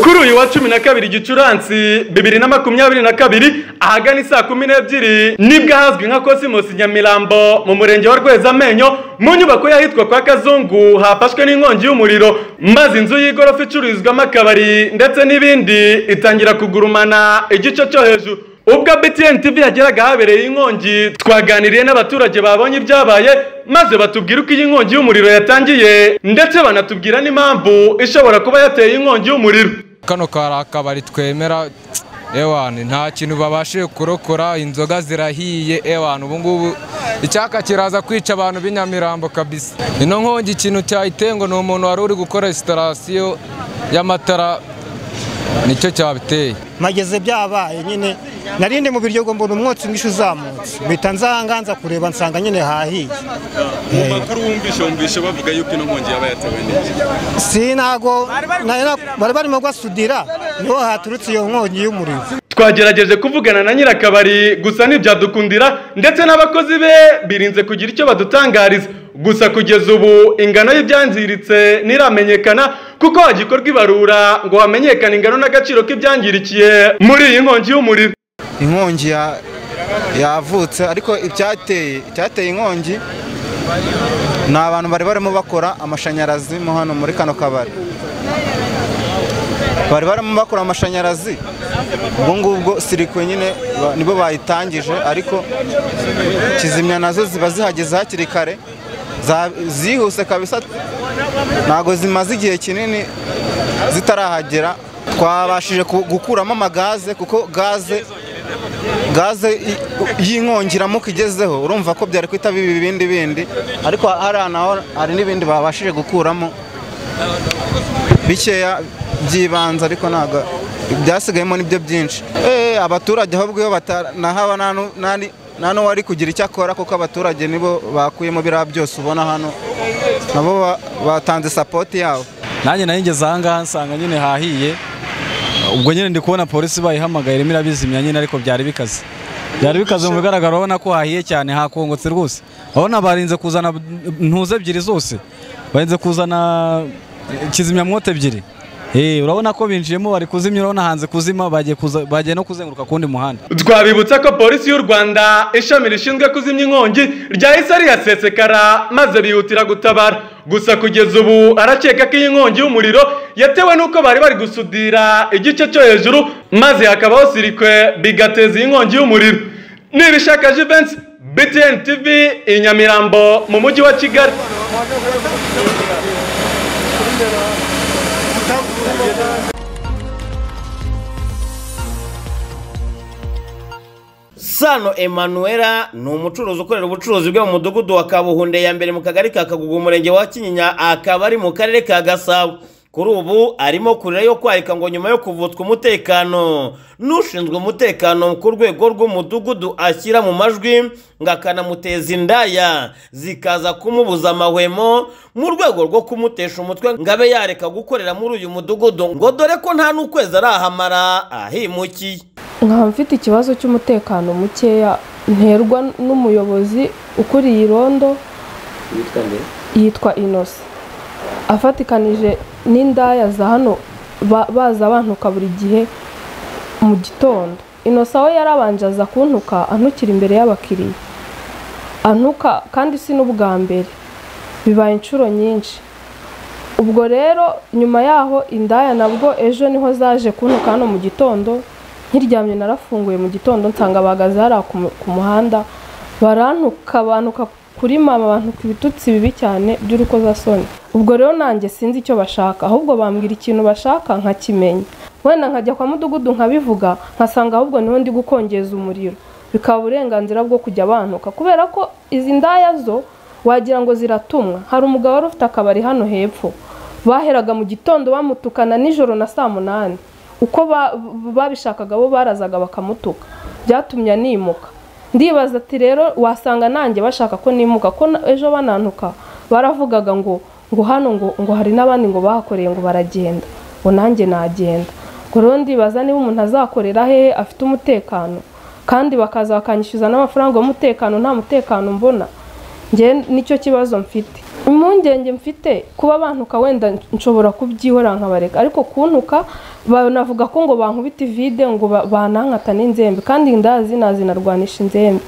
kuri uyu wa cumi na kabiri gicurasi bibiri na makumyabiri na kabiri ahagana saa kumi n'ebyiri nibwo ahazwi nka kosimosi nyamirambo mu murenge wa rwezamenyo mu nyubako y'ahitwa kwa kazungu hafashwe n'inkongi y'umuriro maze inzu y'igorofa icururizwamo akabari ndetse n'ibindi itangira kugurumana igice cyo hejuru ubwo btn tv yageraga habereye inkongi twaganiriye n'abaturage babonye ibyabaye maze batubwira uko iyi nkongi y'umuriro yatangiye ndetse banatubwira n'impamvu ishobora kuba yateye inkongi y'umuriro kano kari akabari twemera ewana nta kintu babashije kurokora inzoga zirahiye ewana ubungubu icyaka kiraza kwica abantu b'inyamirambo kabisa ino nkongi ikintu cyayiteye ngo ni umuntu wari uri gukora resitarasiyo y'amatara nicyo cyabiteye mageze byabaye nyine narinde mu biryo mbona umwotsi mwinshi uzamutse mpita nzahanganza kureba nsanga nyine hahiye mu makuru wumvishe wumvishe bavuga yuko ino nkongi yaba yatewe n'iki si ntago bari barimo gasudira niho haturutse iyo nkongi y'umuriro twagerageje kuvugana na nyirakabari gusa ntibyadukundira ndetse n'abakozi be birinze kugira icyo badutangariza gusa kugeza ubu ingano y'ibyangiritse ntiramenyekana kuko hagikorwa ibarura ngo hamenyekane ingano n'agaciro k'ibyangirikiye muri iyi nkongi y'umuriro inkongi ya- yavutse ariko icyateye icyateye inkongi ni abantu bari barimo bakora amashanyarazi mo hano muri kano kabari bari barimo bakora amashanyarazi ubwo ngubwo sirikwe nyine ba- nibo bayitangije ariko kizimya nazo ziba zihageze hakiri kare za- zihuse kabisa ntabwo zimaze igihe kinini zitarahagera twabashije ku- gukuramo amagaze kuko gaze gaze i- y'inkongi iramuka igezeho urumva ko byari kwitaba ibi bindi bindi ariko hariya naho hari n'ibindi babashije gukuramo bikeya by'ibanze ariko ntabwo byasigayemo nibyo byinshi Eh, abaturage ahubwo iyo batanahaba nta nu- nta ni- nta n'uwari kugira icyo akora kuko abaturage nibo bakuyemo biriya byose ubona hano nabo ba- batanze sapoti yabo nanjye nari ngeze ahangaha nsanga nyine hahiye ubwo nyine ndi kubona polisi bayihamagaye irimo irabizimya nyine ariko byari bikaze byari bikaze mu bigaragara urabona ko hahiye cyane hakongotse rwose urabona barinze kuzana ntuze ebyiri zose barinze kuzana kizimyamwoto ebyiri Eh, urabona ko binjiyemo bari kuzimya urabona hanze kuzima bagiye kuza- bagiye no kuzenguruka ku wundi muhanda twabibutsa ko polisi y'u rwanda ishami rishinzwe kuzimya inkongi ryahise rihasesekara maze bihutira gutabara gusa kugeza ubu arakeka ko iyi nkongi y'umuriro yatewe n'uko bari bari gusudira igice cyo hejuru maze hakabaho sirikwe bigateza iyi nkongi y'umuriro nibishaka jivensi btn tv i nyamirambo mu mujyi wa kigali Sano Emanuela ni umucuruzi ukorera ubucuruzi bwe mu mudugudu wa Kabuhunde ya mbere mu kagari ka Kagugu umurenge wa Kinyinya akaba ari mu karere ka Gasabo kuri ubu arimo kurira yo kwarika ngo nyuma yo kuvutswa umutekano n'ushinzwe umutekano ku rwego rw'umudugudu ashyira mu majwi ngo akanamuteza indaya zikaza kumubuza amahwemo mu rwego rwo kumutesha umutwe ngo abe yareka gukorera muri uyu mudugudu ngo dore ko nta n'ukwezi arahamara ahimukiye nkaba mfite ikibazo cy'umutekano mukeya nterwa n'umuyobozi ukuriye irondo yitwa inosi afatikanije n'indaya za hano ba- baza bantuka buri gihe mu gitondo inosi aho yarabanje aza kuntuka antukira imbere y'abakiriya antuka kandi si n'ubwa mbere bibaye inshuro nyinshi ubwo rero nyuma yaho indaya nabwo ejo niho zaje kuntuka hano mu gitondo nkiryamye narafunguye mu gitondo nsanga bahagaze hariya ku mu- ku muhanda barantuka bantuka kuri mama bantuka ibitutsi bibi cyane by'urukozasoni ubwo rero nanjye sinzi icyo bashaka ahubwo bambwira ikintu bashaka nkakimenya wenda nkajya kwa mudugudu nkabivuga nkasanga ahubwo niho ndi gukongeza umuriro bikaba uburenganzira bwo kujya bantuka kubera ko izi ndaya zo wagira ngo ziratumwa hari umugabo wari ufite akabari hano hepfo baheraga mu gitondo bamutukana nijoro na saa munani uko ba- babishakaga bo barazaga bakamutuka byatumye animuka ndibaza ati rero wasanga nanjye bashaka ko nimuka ko na- ejo banantuka baravugaga ngo ngo hano ngo ngo hari n'abandi ngo bahakoreye ngo baragenda ngo nanjye nagenda ngo rero ndibaza niba umuntu azakorera hehe afite umutekano kandi bakaza bakanyishyuza n'amafaranga y'umutekano nta mutekano mbona njye nicyo kibazo mfite mu impungenge mfite kuba bantuka wenda nshobora kubyihorera nkabareka ariko kuntuka banavuga ko ngo bankubita ivide ngo ba- banankata n'inzembe kandi ndazi nazinarwanisha inzembe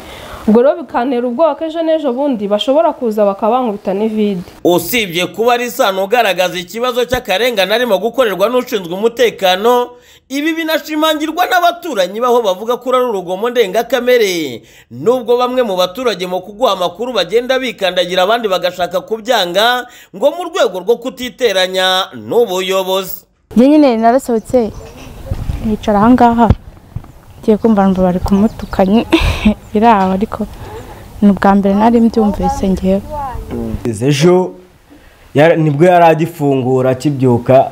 ubwo rero bikantera ubwoba ko ejo n'ejo bundi bashobora kuza bakabankubita n'ivide usibye kuba ari isano ugaragaza ikibazo cy'akarengane arimo gukorerwa n'ushinzwe umutekano ibi binashimangirwa n'abaturanyi baho bavuga ko ari urugomo ndengakamere nubwo bamwe mu baturage mu kuguha amakuru bagenda bikandagira abandi bagashaka kubyanga ngo mu rwego rwo kutiteranya n'ubuyobozi njye nyine narasohotse nicara aha ngaha ngiye kumva ngo bari kumutukanye biri aho ariko ni ubwa mbere nari mbyumvise ngewe ejo yara- nibwo yari agifungura akibyuka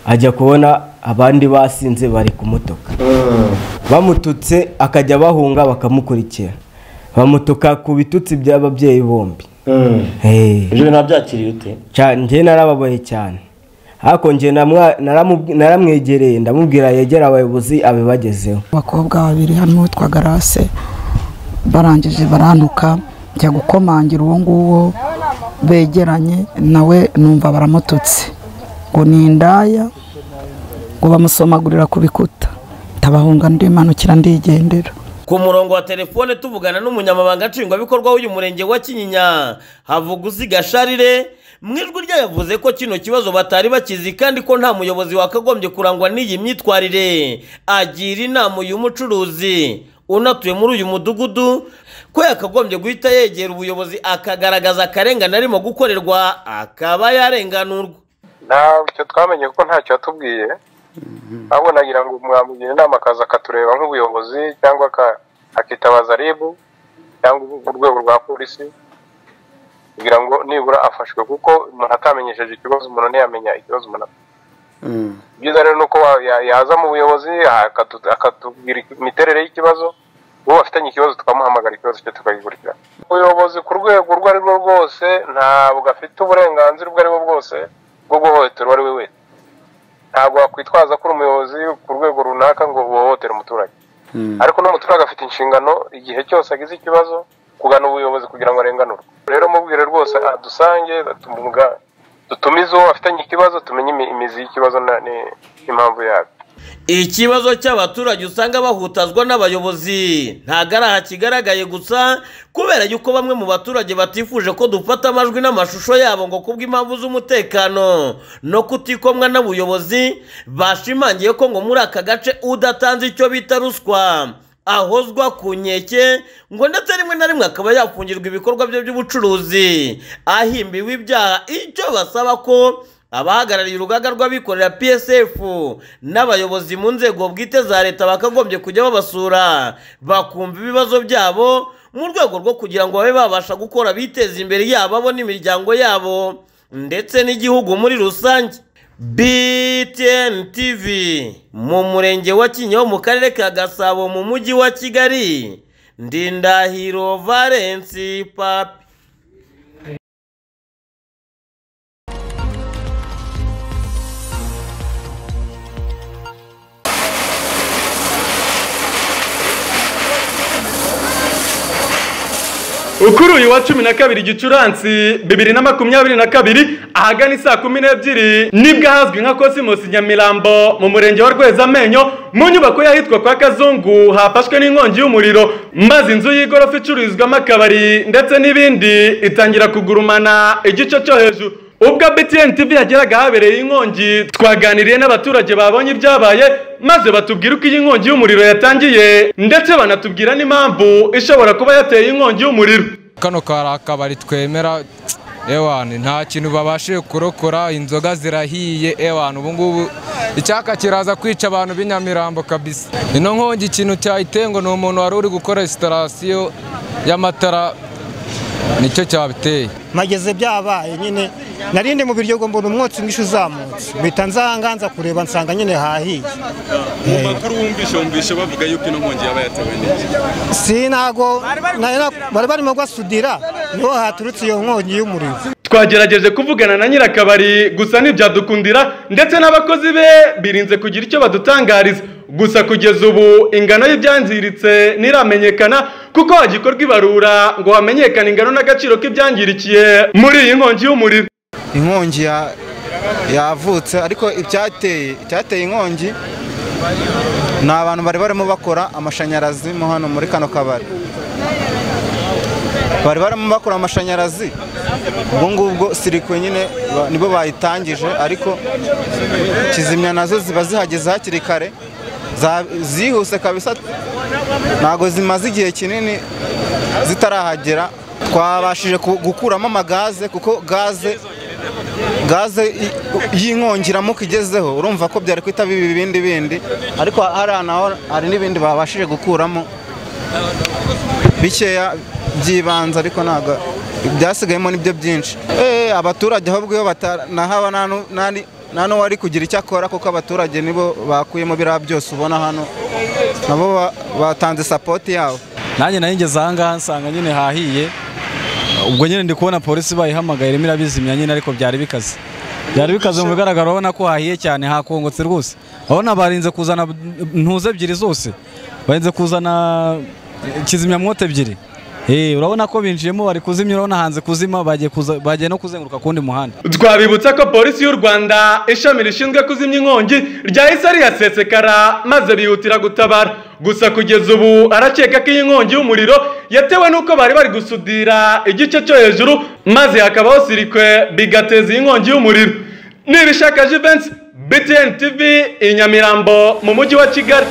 ajya kubona abandi basinze bari kumutuka bamututse akajya bahunga bakamukurikira bamutuka ku bitutsi by'ababyeyi bombi Eh, ibyo bintu wabyakiriye ute ca- njye narababaye cyane ariko njye namwa- naramu- naramwegereye ndamubwira yegere abayobozi abibagezeho abakobwa babiri harimo uwitwa garase barangije barantuka njya gukomangira uwo nguwo begeranye nawe numva baramututse ngo ni indaya ngo bamusomagurira ku bikuta ndabahunga ndimanukira ndigendera ku murongo wa telefone tuvugana n'umunyamabanga nshingwabikorwa w'uyu murenge wa kinyinya havuguziga sharire mu ijwi rye yavuze ko kino kibazo batari bakizi kandi ko nta muyobozi wakagombye kurangwa n'iyi myitwarire agira inama uyu mucuruzi unatuye muri uyu mudugudu ko yakagombye guhita yegera ubuyobozi akagaragaza akarengane arimo gukorerwa akaba yarenganurwa ntacyo twamenye kuko ntacyo yatubwiye ahubwo nagira ngo mwamugira inama akaza akatureba nk'ubuyobozi cyangwa aka- akitabaza ribu cyangwa urwego rwa polisi kugira ngo nibura afashwe kuko umuntu atamenyesheje ikibazo umuntu ntiyamenya ikibazo umuntu afite byiza rero ni uko wa- ya- yaza mu buyobozi akatu- akatubwira imiterere y'ikibazo uwo bafitanye ikibazo tukamuhamagara ikibazo cye tukagikurikirana ubuyobozi ku rwego urwo ari rwo rwose ntabwo afite uburenganzira ubwo ari bwo bwose bwo guhohotera uwo ari we wese ntabwo wakwitwaza ko uri umuyobozi ku rwego runaka ngo uhohotere umuturage ariko n'umuturage afite inshingano igihe cyose agize ikibazo kugana ubuyobozi kugira ngo arenganurwe rero mubwire rwose adusange atumuga dutumize uwo afitanye ikibazo tumenye imi- imizi y'ikibazo na- ni- n'impamvu yabyo ikibazo cy'abaturage usanga bahutazwa n'abayobozi ntabwo ari aha kigaragaye gusa kubera yuko bamwe mu baturage batifuje ko dufata amajwi n'amashusho yabo ngo kubw'impamvu z'umutekano no kutikomwa n'ubuyobozi bashimangiye ko ngo muri aka gace udatanze icyo bita ruswa ahozwa ku nkeke ngo ndetse rimwe na rimwe akaba yafungirwa ibikorwa bye by'ubucuruzi ahimbiwe ibyaha icyo basaba ko abahagarariye urugaga rw'abikorera psf n'abayobozi mu nzego bwite za leta bakagombye kujya babasura bakumva ibibazo byabo mu rwego rwo kugira ngo babe babasha gukora biteza imbere yabo bo n'imiryango yabo ndetse n'igihugu muri rusange btn tv mu murenge wa kinyaho mu karere ka gasabo mu mujyi wa kigali ndindahiro valensi papi Ukuri uyu wa cumi na kabiri Gicurasi bibiri na makumyabiri na kabiri ahagana isaa kumi n'ebyiri nibwo ahazwi nka Cosmos Nyamirambo mu murenge wa Rwezamenyo mu nyubako y'ahitwa kwa Kazungu hafashwe n'inkongi y'umuriro maze inzu y'igorofa icururizwamo akabari ndetse n'ibindi itangira kugurumana igice cyo hejuru ubwo BTN TV yageraga habereye inkongi twaganiriye n'abaturage babonye ibyabaye maze batubwira uko iyi nkongi y'umuriro yatangiye ndetse banatubwira n'impamvu ishobora kuba yateye inkongi y'umuriro kano kari akabari twemera ewana nta kintu babashije kurokora inzoga zirahiye ewana ubungubu icyaka kiraza kwica abantu b'inyamirambo kabisa ino nkongi ikintu cyayiteye ngo ni umuntu wari uri gukora resitarasiyo y'amatara nicyo cyabiteye mageze byabaye nyine narinde mu biryo ngo mbona umwotsi mwinshi uzamutse mpita nzanga nza kureba nsanga nyine hahiye mu makuru wumvishe wumvishe bavuga yuko ino nkongi yaba yatewe n'iki si ntago nari na- bari barimo gasudira niho haturutse iyo nkongi y'umuriro twagerageje kuvugana na nyirakabari gusa ntibyadukundira ndetse n'abakozi be birinze kugira icyo badutangariza gusa kugeza ubu ingano y'ibyangiritse ntiramenyekana kuko hagikorwa ibarura ngo hamenyekane ingano n'agaciro k'ibyangirikiye muri iyi nkongi y'umuriro inkongi ya- yavutse ariko ibyateye icyateye inkongi ni abantu bari barimo bakora amashanyarazi mo hano muri kano kabari bari barimo bakora amashanyarazi ubwo ngubwo sirikwe nyine ba- nibo bayitangije ariko kizimya nazo ziba zihageze hakiri kare za- zihuse kabisa ntabwo zimaze igihe kinini zitarahagera twabashije ku- gukuramo amagaze kuko gaze gaze i- y'inkongi iramuka igezeho urumva ko byari kwitaba ibi bindi bindi ariko hariya naho hari n'ibindi babashije gukuramo bikeya by'ibanze ariko ntabwo byasigayemo nibyo byinshi Eh, abaturage ahubwo iyo batanahaba nta nu- nta ni- nta n'uwo ari kugira icyo akora kuko abaturage nibo bakuyemo biriya byose ubona hano nabo ba- batanze sapoti yabo nanjye nari ngeze ahangaha nsanga nyine hahiye ubwo nyine ndi kubona polisi bayihamagaye irimo irabizimya nyine ariko byari bikaze byari bikaze mu bigaragara urabona ko hahiye cyane hakongotse rwose urabona barinze kuzana ntuze ebyiri zose barinze kuzana kizimyamwoto ebyiri Eh, urabona ko binjiyemo bari kuzimya urabona hanze kuzima bagiye kuza- bagiye no kuzenguruka ku wundi muhanda twabibutsa ko polisi y'u rwanda ishami rishinzwe kuzimya inkongi ryahise riyasesekara maze bihutira gutabara gusa kugeza ubu arakeka ko iyi nkongi y'umuriro yatewe n'uko bari bari gusudira igice cyo hejuru maze hakabaho sirikwe bigateza iyi nkongi y'umuriro nibishaka jivensi btn tv i nyamirambo mu mujyi wa kigali